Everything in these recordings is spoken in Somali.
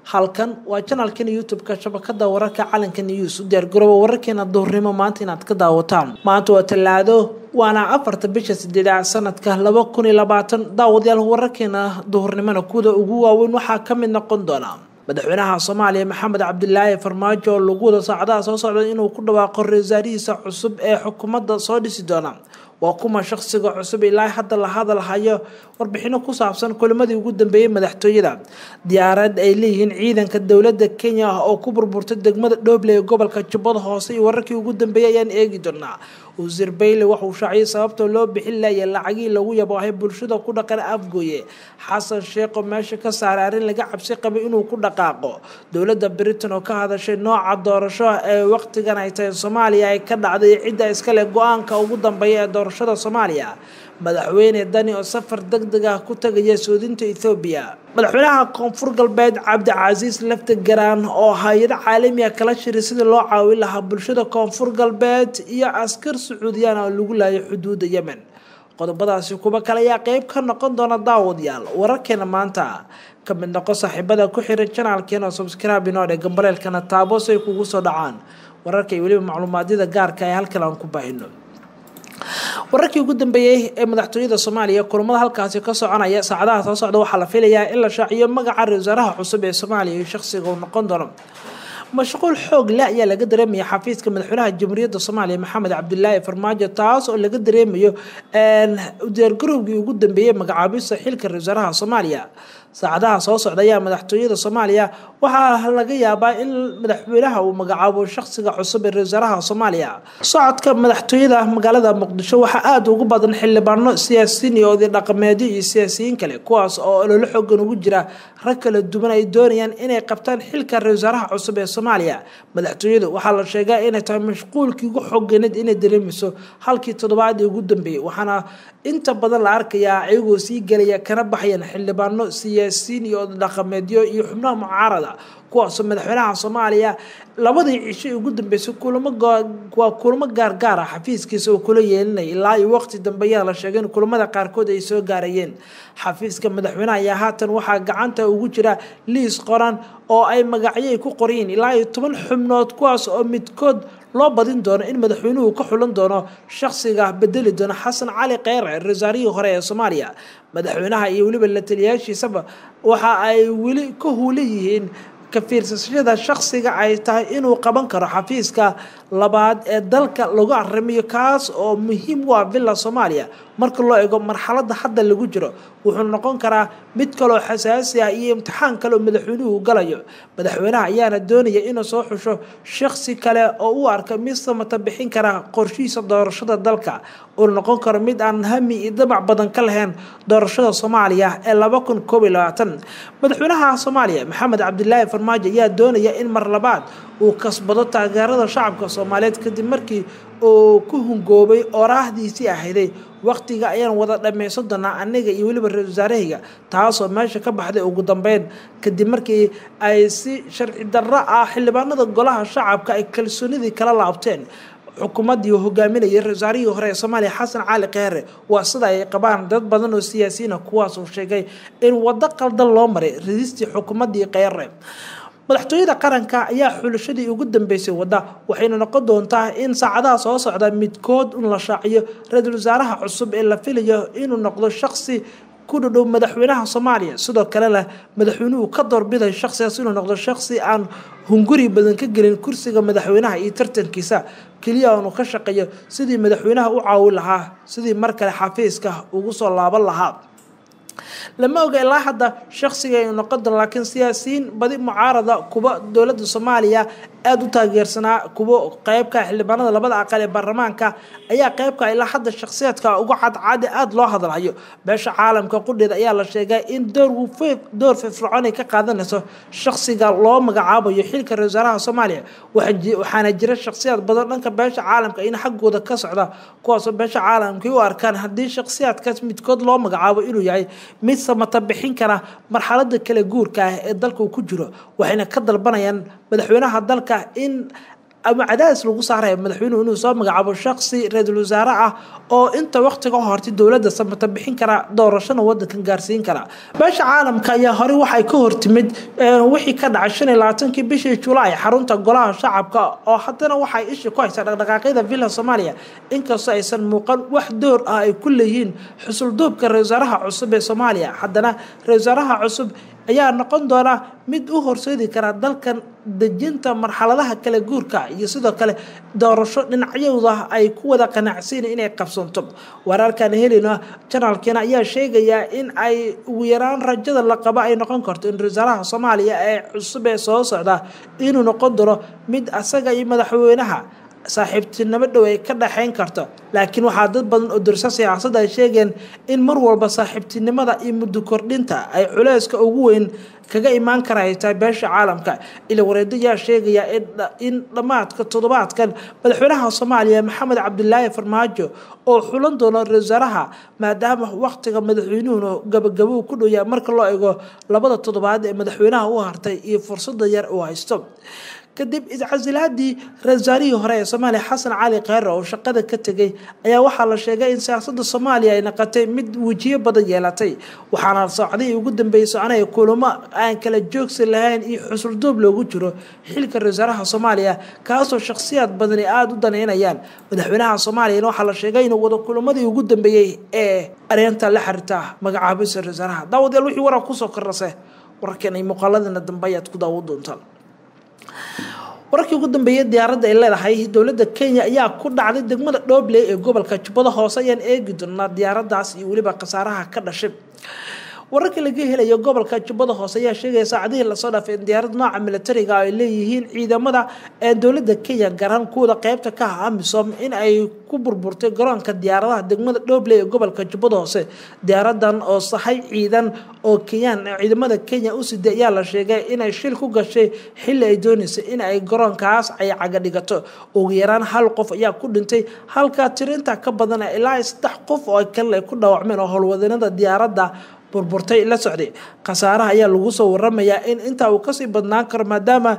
halkan waa janalkan youtube-ka shabakada wararka calanka news u diyaargarooba wararkeena duhurnimo maanta inaad ka daawataan maanta waa tallaado waana afarta bisha sideedaad sanadka laba kun iyo labaatan daawadayaal wararkeena duhurnimona kuda ugu waaweyn waxaa ka mid noqon doona madaxweynaha soomaaliya maxamed cabdilaahi farmaajo oo lagu wada saacadaha soo socda inuu ku dhawaaqo ra-iisaarihiisa cusub ee xukuumadda soo dhisi doona waa kuma shaqsiga cusub ilaa hadda la hadal hayo warbixino ku saabsan kulimadii ugu dambeeyey madaxtooyada diyaarad ay leeyihiin ciidanka dowladda kenya oo ku burburtay degmada dhooble ee gobolka jubbada hoose iyo wararkii ugu dambeeyey ayaan eegi doonaa wasiir bayle waxauu shaaciyay sababta loo bixin laaya lacagii lagu yaboohay bulshada ku dhaqan afgooye xasan sheekho meesha ka saaray arrin laga cabsi qabay inuu ku dhaqaaqo dowladda britain oo ka hadashay nooca doorasho ee waqtigan ay tahay soomaaliya ay ka dhacday cidda iskale go-aanka ugu dambeeya ee doorashada soomaaliya madaxweyne dani oo safar deg deg ah ku tagaya soodinta ethoobiya madaxweynaha koonfur galbeed cabdicasiis lafta garaan oo hay-ado caalamiga kala shiray sidii loo caawin lahaa bulshada koonfur galbeed iyo askar sacuudiyaan oo lagu laayay xuduudda yemen qodobadaasi kuwa kale ayaa qeyb ka noqon doona daawadayaal wararkeena maanta ka mid noqo saaxiibada ku xiran janaalkeena subscribe inoo dhe gambaleelkana taabo si ay kugu soo dhacaan wararka iyo weliba macluumaadyada gaarka ee halkan aan ku baahino wararkii ugu dambeeyey ee madaxtooyada soomaaliya kulamada halkaasi ka soconaya saacadaha soo socda waxaa la filayaa in la shaaciyo magaca ra wasaaraha cusub ee soomaaliya iyo shaqsiga uu noqon doono mashquul xoog leh ayaa laga dareemaya xafiiska madaxweynaha jamhuuriyadda soomaaliya maxamed cabdilaahi farmaajo taas oo laga dareemayo diyaargarowgii ugu dambeeyey magacaabista xilka ra wasaaraha soomaaliya saacadaha soo socda ayaa madaxtooyada soomaaliya waxaa laga yaabaa in madaxweynaha uu magacaabo shaqsiga cusub ee ra-wasaaraha soomaaliya socodka madaxtooyada magaalada muqdisho waxaa aada ugu badan xildhibaano siyaasiyiin iyo oday dhaqameedyo iyo siyaasiyiin kale kuwaas oo ololo xoogan ugu jira rag kala duwan ay doonayaan inay qabtaan xilka ra-wasaaraha cusub ee soomaaliya madaxtooyadu waxaa la sheegaa inay tahay mashquulkii ugu xooganeed inay dareemayso halkii toddobaadii ugu dambeeyey waxaana inta badan la arkayaa ayagoo sii gelaya kana baxayaan xildhibaano siyaasiyiin iyo dhaqameedyo iyo xubnaha mucaarada kuwaasoo madaxweynaha soomaaliya labadii cisho ugu dambeysay kulamo waa kulamo gaargaar ah xafiiskiisa oo kula yeelinaya ilaa iyo waqti dambe ayaa la sheegay in kulamada qaarkood ay soo gaarayeen xafiiska madaxweynaha ayaa haatan waxaa gacanta ugu jira liis qoran oo ay magacyay ku qoryiin ilaa iyo toban xubnood kuwaas oo midkood loo badin doono in madaxweynuhu ka xulan doono shaqsiga bedeli doona xasan cali kheyre rasaarihii hore ee soomaaliya madaxweynaha iyo weliba la taliyaashiisaba waxa ay weli ka huula yihiin ka fiirsashada shaqsiga ay tahay inuu qaban karo xafiiska labaad ee dalka lagu arrimiyo kaas oo muhiim u ah villa soomaaliya marka loo eego marxaladda hadda lagu jiro wuxuu noqon karaa mid kaloo xasaasi ah iyo imtixaan kale oo madaxweynuhu galayo madaxweynaha ayaana doonaya inuu soo xusho shaqsi kale oo u arka mid samata bixin kara qorshihiisa doorashada dalka uu noqon karo mid aan hami iyo damac badan ka lahayn doorashada soomaaliya ee laba kun koob iyo labaatan madaxweynaha soomaaliya maxamed cabdilaahi farmaajo ayaa doonaya in mar labaad uu kasbado taageerada shacabka soomaaliyeed kadib markii uu ku hungoobay oraahdiisii ahayday waqtiga ayaan wada dhammaysan doonaa aniga iyo weliba ra-isul wasaarahayga taasoo meesha ka baxday ugu dambeyn kadib markii ay si sharci darro ah xildhibaanada golaha shacabka ay kalsoonidii kala laabteen xukuumaddii uu hogaaminayay ra-wasaarihii hore ee soomaaliya xasan cali kheyre waa sida ay qabaan dad badan oo siyaasiyiina kuwaas uu sheegay in waddo qaldan loo maray radistii xukuumaddii kheyre madaxtooyada qaranka ayaa xulashadii ugu dambeysay wadda waxayna noqon doontaa in saacadaha soo socda midkood un la shaaciyo ra-iisul wasaaraha cusub ee la filayo inuu noqdo shaqsi ku dhadhow madaxweynaha soomaaliya sidoo kalena madaxweynuhu ka doorbiday shaqsigaas inuu noqdo shaqsi aan hunguri badan ka gelin kursiga madaxweynaha iyo tartankiisa keliya aanu ka shaqeeyo sidii madaxweynaha u caawin lahaa sidii mar kale xafiiska ugu soo laaban lahaa lama oga ilaa hadda shaqsiga aynu noqon doon laakiin siyaasiyiin badi mucaarada kuwa dowladda soomaaliya aada u taageersanaa kuwo qeybka xildhibaanada labada aqal ee baarlamaanka ayaa qeybka ilaa hadda shakhsiyaadka uga cadcadi aada loo hadalhayo beesha caalamka qudheeda ayaa la sheegay in door door firfircoon ay ka qaadanayso shaqsiga loo magacaabayo xilka ra wasaaraha soomaaliya waxaana jira shakhsiyaad badan dhanka beesha caalamka in xaggooda ka socda kuwaasoo beesha caalamka u arkaan haddii shakhsiyaadkaas midkood loo magacaabo inuu yahay mid samata bixin kara marxalada kala guurka ah ee dalka uu ku jiro waxayna ka dalbanayaan madaxweynaha dalka in ama cadaadis lagu saaraya madaxweynuhu inuu soo magacaabo shaqsi ra-iisul wasaare ah oo inta waqtiga hortay dowladda samata bixin kara doorashana wadankan gaarsiin kara beesha caalamka ayaa horey waxay ka hortimid wixii ka dhacay shan iyo labaatankii bishii julaay xarunta golaha shacabka oo haddana waxay isha ku haysaa dhaqdhaqaaqyada villa soomaaliya inkastoo aysan muuqan wax door ah ay ku leeyihiin xusulduubka ra-isul wasaaraha cusub ee soomaaliya haddana ra-isul wasaaraha cusub ayaa noqon doona mid u horseedi kara dalkan dejinta marxaladaha kala guurka iyo sidoo kale doorasho dhinacyada ay ku wada qanacsiin inay qabsanto wararkan helina janaalkeena ayaa sheegayaa in ay ugu yaraan rajada la qabo ay noqon karto in ra-iisaalaha soomaaliya ee cusub ee soo socda inuu noqon doono mid asaga iyo madaxweynaha saaxiibtinimo dhow ay ka dhexayn karto laakiin waxaa dad badan oo durso siyaasadda ay sheegeen in mar walba saaxiibtinimada iyo muddo kordhinta ay culeyska ugu weyn kaga imaan kara ay tahay beesha caalamka ila wareedo ayaa sheegaya in dhammaadka toddobaadkan madaxweynaha soomaaliya maxamed cabdilaahi farmaajo oo xulan doono ra-isul wasaaraha maadaama waqtiga madaxweynuhuna gabagabo ku dhowyaa marka loo eego labada toddobaad ee madaxweynaha u hartay iyo fursada yar uu haysto kadib iscasilaadii ra-isul wasaarihii hore ee soomaaliya xasan cali kheyre oo shaqada ka tegay ayaa waxaa la sheegay in siyaasada soomaaliya ay noqotay mid wejiyo badan yeelatay waxaana socdihii ugu dambeeyey soconaya kulamo aan kala joogsi lahayn iyo xusulduub loogu jiro xilka ra-isul wasaaraha soomaaliya kaasoo shakhsiyaad badani aada u daneynayaan madaxweynaha soomaaliyana waxaa la sheegay inuu wado kulamadii ugu dambeeyey ee areenta la xiriirta magacaabisa ra-isul wasaaraha daawadayaal wixii warar kusoo kordhase wararkan ay muuqaaladana dambe ayaad ku daawo doontaan wararkii ugu dambeeyay diyaaradda ay leedahay dowladda kenya ayaa ku dhacday degmada dhoobley ee gobolka jubbada hoose ayaan eegi doonaa diyaaraddaas iyo weliba khasaaraha ka dhashay wararka laga helayo gobolka jubbada hoose ayaa sheegaya saacadihii lasoo dhaafay in diyaarad nooca militariga ay leeyihiin ciidamada ee dowladda kenya garan kuwada qeybta ka ah amisom in ay ku burburtay garoonka diyaaradaha degmada dhoobley ee gobolka jubbada hoose diyaaradan oo sahay ciidan oo kenyaan ciidamada kenya u siday ayaa la sheegay inay shil ku gashay xilli ay dooneysay in ay garoonkaas ay caga dhigato ugu yaraan hal qof ayaa ku dhintay halka tirinta ka badan ilaa saddex qof oo kale ay ku dhaawacmeen oo howlwadanada diyaaradda burburtay la socday khasaaraha ayaa lagu soo waramayaa in intaa uu kasii badnaan karo maadaama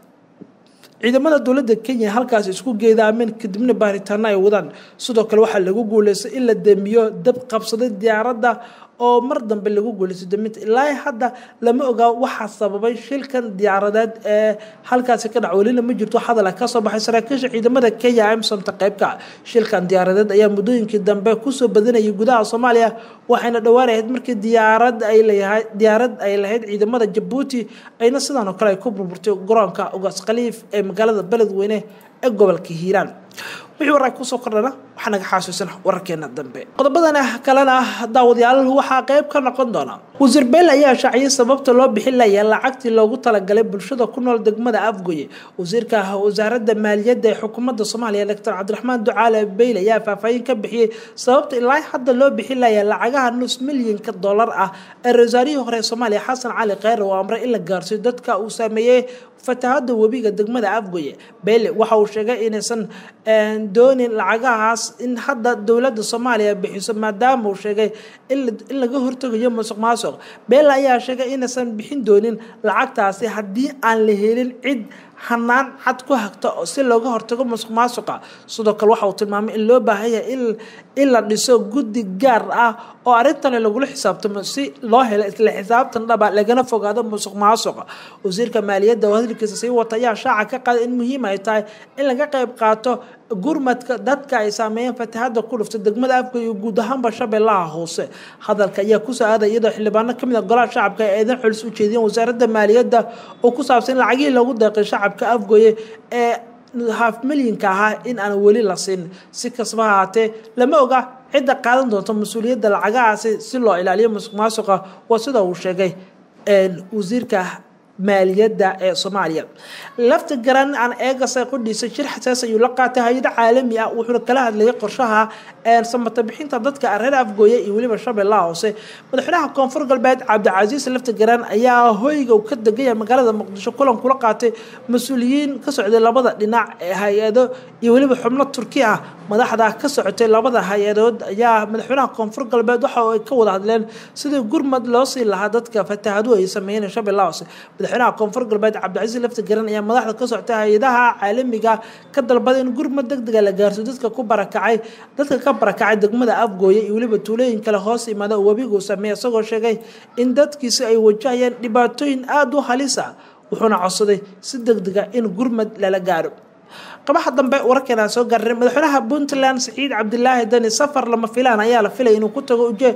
ciidamada dowladda kenya halkaas isku geedaameen kadibna baaritaano ay wadaan sidoo kale waxaa lagu guuleystay in la damiyo dab qabsaday diyaaradda oo mar dambe lagu guuleystay daminta ilaa hadda lama ogaa waxaa sababay shilkan diyaaradeed ee halkaasi ka dhac welina ma jirto hadal kasoo baxay saraakiisha ciidamada kenya amsomta qeybka shilkan diyaaradeed ayaa muddooyinkii dambe kusoo badanayay gudaha soomaaliya waxayna dhowaanahayd markii diyaarad ay leeyahay diyaarad ay lahayd ciidamada jabuuti ayna sidan oo kale ay ku burburtay garoonka ugaas khaliif ee magaalada beledweyne ee gobolka hiiraan wixii warar kusoo kordhana waxaa naga xasuusan wararkeena dambe qodobadan kalena daawadayaal waxaa qeyb ka noqon doona wasiir beel ayaa shaaciyay sababta loo bixin laya lacagtii loogu talagalay bulshada ku nool degmada afgoye wasiirka wasaaradda maaliyadda ee xukuumadda soomaaliya doctor cabdiraxmaan ducaale beyl ayaa faahfaahin ka bixiyey sababta ilaa hadda loo bixin laya lacagaha nus milyanka dollar ah ee ra-iisaarihii hore ee soomaaliya xasan cali kheyre oo amray in la gaarsiyo dadka uu saameeyey fatahada webiga degmada afgoye beyle waxa uu sheegay inaysan doonin lacagahaas in hadda dowladda soomaaliya bixiso maadaama uu sheegay in laga hortegayo musuq maasuq beele ayaa sheegay inaysan bixin doonin lacagtaasi haddii aan la helin cid hanaan cad ku hagta si looga hortago musuq maasuqa sidoo kale waxa uu tilmaamay in loo baahan yahay in la dhiso guddi gaar ah oo arrintani lagula xisaabtamo si loo helo isla xisaabtan dhaba lagana fogaado musuq maasuqa wasiirka maaliyadda oo hadalkiisa sii wata ayaa shaaca ka qaaday in muhiim ay tahay in laga qayb qaato gurmadka dadka ay saameeyeen fatahada ku dhuftay degmada afka iyo guud ahaanba shabeellaha hoose hadalka ayaa kusoo aaday iyadoo xildhibaano kamid a golaha shacabka ay eedan xulis u jeediyeen wasaaradda maaliyadda oo ku saabsan lacagihii loogu deeqay shacabka afgoye ee haaf milyinka ahaa in aan weli la siin si kastaba ahaatee lama oga cidda qaadan doonta mas-uuliyadda lacagahaasi si loo ilaaliyo musuq maasuqa waa sida uu sheegay wasiirka maaliyadda ee soomaaliya lafta garan aan eegasa qudhiisa shir xasaas ayuu la qaatay hay-ado caalami ah wuxuuna kala hadlayay qorshaha samata bixinta dadka reer afgooye iyo weliba shabeellaha hoose madaxweynaha koonfur galbeed cabdicasiis lafta garan ayaa hoyga ka degaya magaalada muqdisho kulan kula qaatay mas-uuliyiin ka socday labada dhinac ee hay-ado iyo weliba xubno turki ah madaxda ka socotay labada hay-adood ayaa madaxweynaha koonfur galbeed waxa ay ka wada hadleen sidii gurmad loo sii lahaa dadka fatahadu ay sameeyeen shabeellaha hoose madaxweynaha koonfur galbeed cabdicasiis lafti garan ayaa madaxda ka socta hay-adaha caalamiga ka dalbaday in gurmad deg dega la gaarso dadka ku barakacay dadka ka barakacay degmada afgooye iyo weliba tuulooyin kale hoos imaada oo webigu sameeya isagoo sheegay in dadkiisi ay wajahayaan dhibaatooyin aada u halisa wuxuuna codsaday si deg dega in gurmad lala gaaro qabaha dambe wararkeena soo gaaray madaxweynaha puntland saciid cabdilaahi dani safar lama filaan ayaa la filay inuu ku tago uje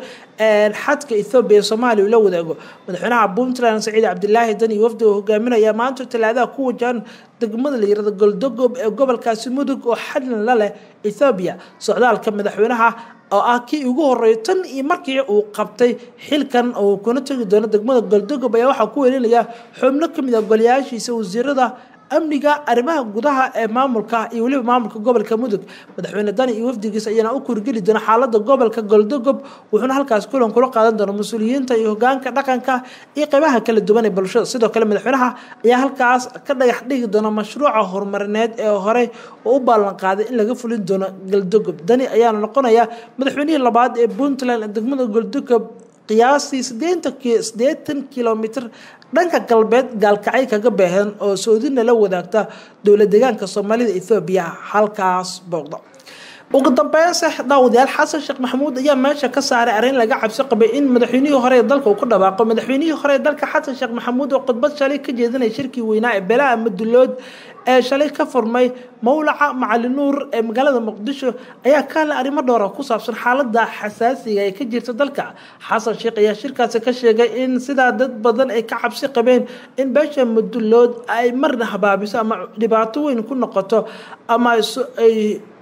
xadka ethoobiya soomaaliya uu la wadaago madaxweynaha puntland saciid cabdilaahi dani wafdi uu hogaaminaya maanta talaadaha ku wajahan degmada la yirahdo goldogob ee gobolkaasi mudug oo xadlan la leh ethoobiya socdaalka madaxweynaha oo ah kii ugu horeeyo tan iyo markii uu qabtay xilkan oo kuna tegi doono degmada goldogob ayaa waxaa ku welinaya xubno kamid ah golayaashiisa wasiirada amniga arrimaha gudaha ee maamulka iyo weliba maamulka gobolka mudug madaxweyne dani iyo wafdigiisa ayaana u kurgeli doona xaalada gobolka goldogob wuxuuna halkaas kulan kula qaadan doona mas-uuliyiinta iyo hogaanka dhaqanka iyo qeybaha kala duwan ee bulshada sidoo kale madaxweynaha ayaa halkaas ka dhagax dhigi doona mashruuca horumarineed ee horey oo u ballan qaaday in laga fulin doono goldogob dani ayaana noqonaya madaxweynihii labaad ee puntland ee degmada goldogob qiyaastii sideetan kilomitr dhanka galbeed gaalkacay kaga beehan oo soodina la wadaagta dowla deegaanka soomaalida ethoobiya halkaas booqda ugu dambeynse daawadayaal xasan sheekh maxamuud ayaa meesha ka saaray arrin laga cabsi qabay in madaxweynihii hore ee dalka uu ku dhawaaqo madaxweynihii hore ee dalka xasan sheekh maxamuud oo khudbad shalay ka jeedinaya shirkii weynaa ee beelaha madulood ee shalay ka furmay mowlaca macali nuur ee magaalada muqdisho ayaa ka hadlay arrimo dhowra ku saabsan xaalada xasaasiga ee ka jirta dalka xasan sheekh ayaa shirkaasi ka sheegay in sidaa dad badan ay ka cabsi qabeen in beesha madulood ay marna habaabiso ama dhibaato weyn ku noqoto ama ay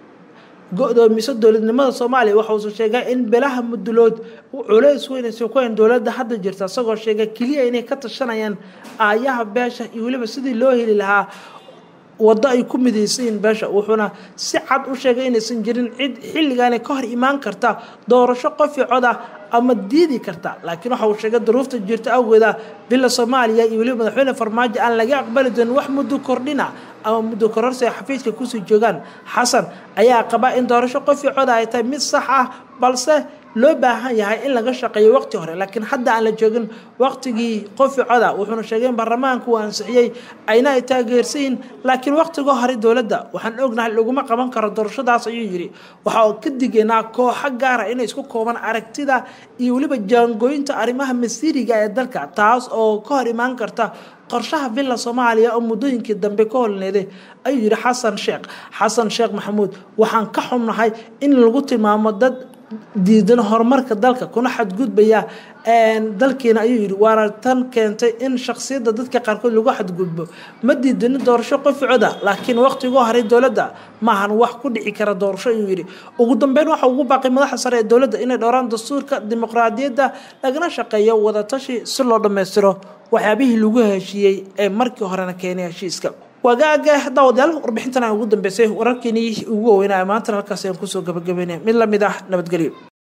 go-doomiso dowladnimada soomaaliya waxauusa sheegay in belaha mudulood culeys weynaysa ku hayn dowladda hadda jirta isagoo sheegay keliya inay ka tashanayaan aayaha beesha iyo weliba sidii loo heli lahaa waddo ay ku midaysayiin beesha wuxuuna si cad u sheegay inaysan jirin cid xilligaani ka hor imaan karta doorasho qofi coda ama diidi karta laakiin waxa uu sheegay duruufta jirta awgeeda bila soomaaliya iyo weliba madaxweyne farmaajo aan laga aqbali doonin wax muddo kordhina ama muddo kororsi ay xafiiska kusii joogaan xasan ayaa qaba in doorasho qofi coda ay tahay mid sax ah balse loo baahan yahay in laga shaqeeyo waqti hore laakiin hadda aan la joogin waqtigii qofi coda wuxuuna sheegay in baarlamaanku uu ansixiyey ayna ay taageersayiin laakiin waqtiga hore dowladda waxaan ognahay laguma qaban karo doorashadaas ayuu yidhi waxa uu ka digaynaa kooxo gaara inay isku kooban aragtida iyo weliba jaangooyinta arrimaha masiiriga ee dalka taas oo ka hor imaan karta qorshaha villa soomaaliya oo muddooyinkii dambe ka holneeday ayuu yidhi xasan sheekh xasan sheekh maxamuud waxaan ka xunnahay in lagu tilmaamo dad diidan horumarka dalka kuna xadgudbaya dalkiina ayuu yidhi waana tan keentay in shaksiyadda dadka qaarkood lagu xadgudbo ma diidanin doorasho qoficoda laakiin waqtigoo haray dowladda maahan wax ku dhici kara doorasho ayuu yidhi ugu dambeyn waxa ugu baaqay madaxa sare ee dowladda inay dhowraan dastuurka dimuqraadiyadda lagana shaqeeyo wadatashi si loo dhammaystiro waxyaabihii lagu heshiiyey ee markii horena keenay heshiiska wagaaga daawadayaal warbixintan aan ugu dambeysay wararkeenii ugu waweynaa maantana halkaas ayaan kusoo gabagabeynaya mid lamid ah nabadgelyo